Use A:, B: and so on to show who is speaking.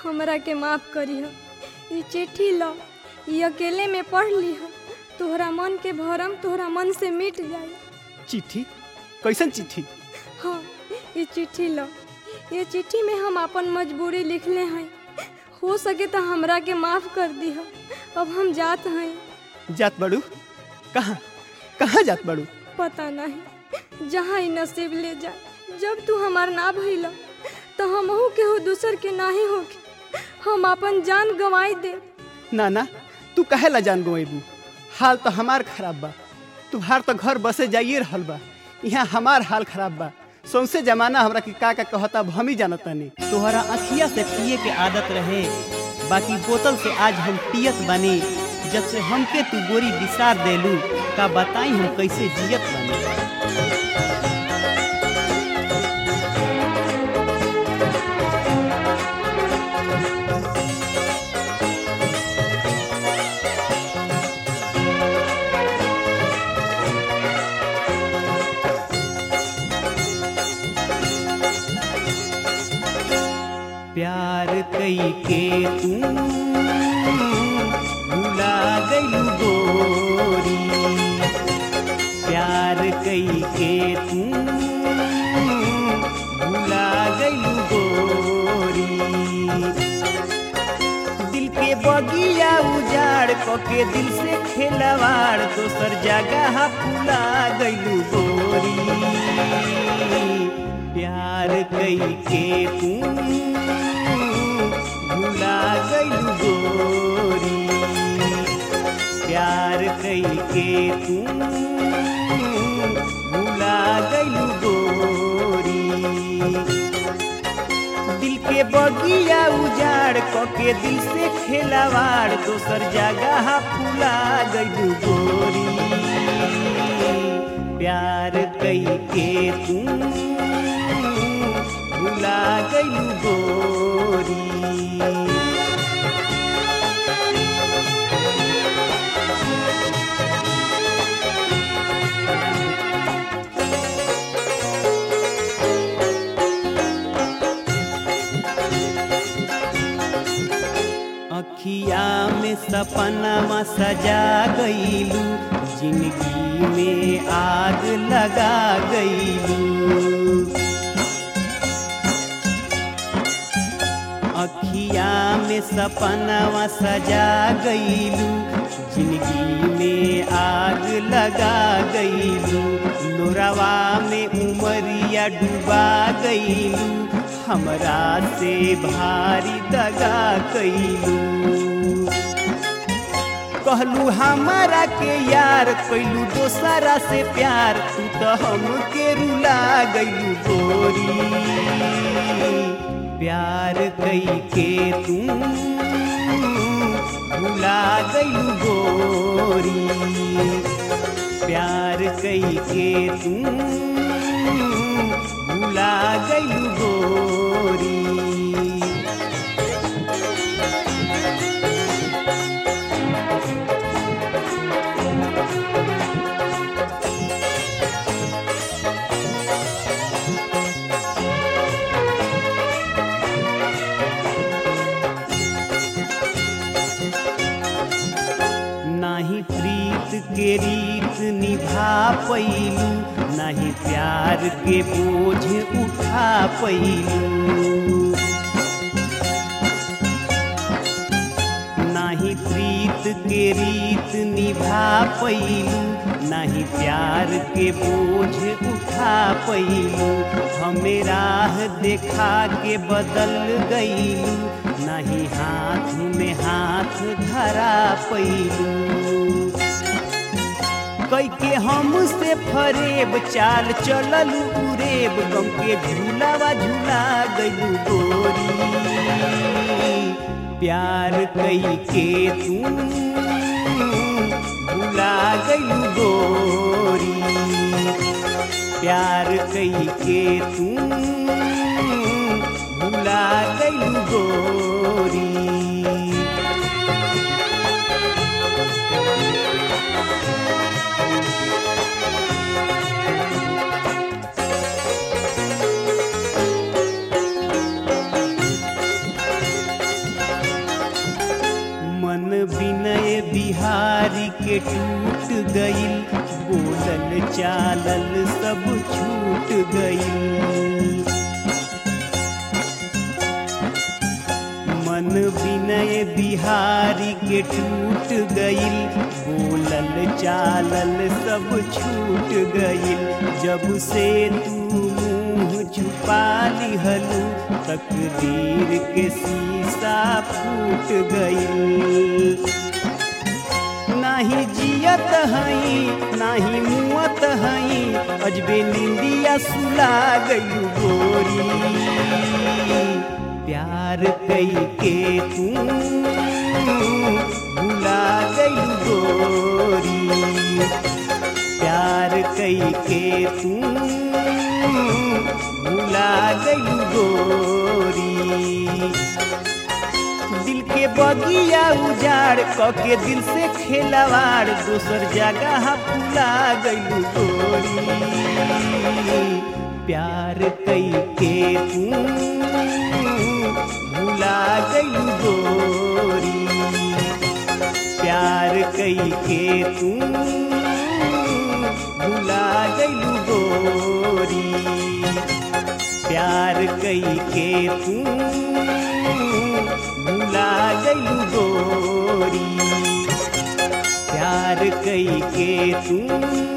A: हमरा के माफ करिह ई चिट्ठी ल ई अकेले में पढ़ लिह तोहरा मन के भरम तोहरा मन से मिट जाई
B: चिट्ठी कैसन चिट्ठी
A: हाँ ये चिट्ठी लो ये चिट्ठी में हम अपन मजबूरी लिखले हैं हो सके तो हमरा के माफ कर दिह अब हम जात हैं
B: जात बड़ू कहाँ कहाँ जात बड़ू
A: पता नहीं जहाँ ही नसीब ले जाए जब तू हमार ना भइल तो हमहू केहू दूसर के नाही होके हम अपन जान गंवाई दे
B: ना ना तू काहे ला जान गवेबू हाल तो हमार खराब बा तुहार तो घर बसे जाइए रहल बा यहाँ हमार हाल खराब बा सौंसे जमाना हमरा के का का कहता अब हम ही जानतानी
C: तोहरा अखिया से पिए के आदत रहे बाकी बोतल से आज हम पियत बनी जब से हमके तू गोरी विसार देलू का बताई हम कैसे जियत बनी प्यार कई के तू भुला गई गोरी प्यार कई के तू भुला गई गोरी दिल के बगिया उजाड़ के दिल से खेलवाड़ दोसर जगह फुला गई गोरी प्यार कई के तू भुला गई गोरी प्यार कई के तू भुला गई गोरी दिल के बगिया उजाड़ के दिल से खेलवाड़ दोसर जगह फुला गई गोरी प्यार कई के तू भुला गई गोरी अखिया में सपना सजा गईलू जिंदगी में आग लगा गईलू अखिया में सपना सजा गईलू जिंदगी में आग लगा गईलू लोरावा में उमरिया डूबा गईलू हमरा से भारी दगा कैलू कहलू हमारा के यार कैलू दोसरा से प्यार तू तो हमके रुला गईलू गोरी प्यार कई के तू भुला गईलू गोरी प्यार कई के तू भुला गईलू गोरी नाही प्रीत के रीत निभा पैलू नहीं प्यार के बोझ उठा पैलू नाही प्रीत के रीत निभा पैलू नहीं प्यार के बोझ उठा पैलू हमें राह देखा के बदल गईलू नहीं हाथ में हाथ धरा पैलू कई के हम से फरेब चाल चलल उरेब गम के झूलावा झूला गलू गोरी प्यार कई के तू भूला गलू गोरी प्यार कई के तू भूला गलू गोरी बिहारी के टूट गईल बोलल चालल सब छूट गईल मन विनय बिहारी के टूट गईल बोलल चालल सब छूट गईल जब से तू मुंह छुपा लिहलू तकदीर के शीशा फूट गईल नाही जियत हई नाही मुअत हई अजबे निंदिया सुला गई गोरी प्यार कई के तू भुला गई गोरी प्यार कई के तू भुला गई गोरी दिल के बगिया उजाड़ कके दिल से खेलवाड़ दोसर जगह फुला गईलू गोरी प्यार कई के तू भुला गईलू गोरी प्यार कई के तू भुला गईलू गोरी प्यार कई के तू भुला गईलू गोरी प्यार कई के तू